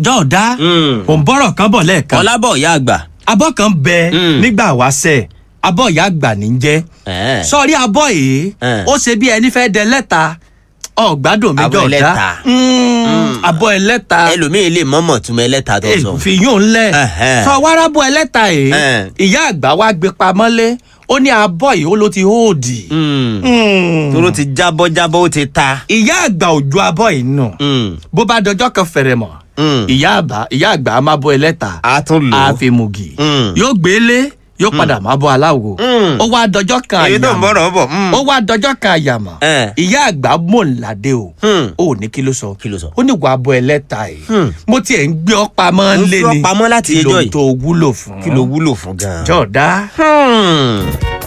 jọ̀ọ́dá Mm. ò ń bọ̀rọ̀ kan bọ̀ lẹ́ẹ̀kan ọlábọ̀ ìyá àgbà. abọ́ kan bẹ Mm. nígbà wáṣẹ̀ abọ́ ìyá àgbà ní jẹ́ Ẹ̀ẹ́. sọ́ọ́rí abọ́ yìí Eh. ó ṣe bí ẹni fẹ́ dẹ lẹ́ta ọ̀gbádùn mi Abọ́ jọ̀ọ́dá ẹlẹ́ta. Mm, abọ́ ẹlẹ́ta ẹlòmíì lè mọ́mọ̀ túmọ̀ ẹlẹ́ta tó sọ. fi yún un lẹ̀ Ẹ̀hẹ́. sọ wárábọ̀ ẹlẹ́ta yìí Eh. ìyá àgbà wa gbé pamọ́lé ó ní abọ́ yìí ó ló ti hóòdì. Mm. Mm. tóró ti jábọ́ jábọ́ ó ti ta. ìyá àgbà òjò abọ́ yìí nù Mm. bó bá dọjọ́ kan fẹ̀rẹ̀ mọ̀ Mm. ìyá àgbà ìyá àgbà á máa bọ́ ẹlẹ́ta a tún lò ó. àfimùgì Mm. yóò gbélé yóò padà máa bọ́ aláwo Mm. ó wá dọjọ́ kan èyí tó ń àyàmọ̀ bọ̀rọ̀ bọ̀. Mm. ó wá dọjọ́ kan àyàmọ̀ Eh. ìyá àgbà mọ̀nládé o Hmm. ó ní kí ló sọ Kí ló sọ? ó ní wàá bọ́ ẹlẹ́ta yìí Hmm. mo tiẹ̀ ń gbé ọ pamọ́ Mo lé fi ọ́ ni pamọ́ láti kí ló ẹjọ́ yìí. tó wúlò fún kí ló wúlò fún gan-an. jọ̀ọ́dá Hmm.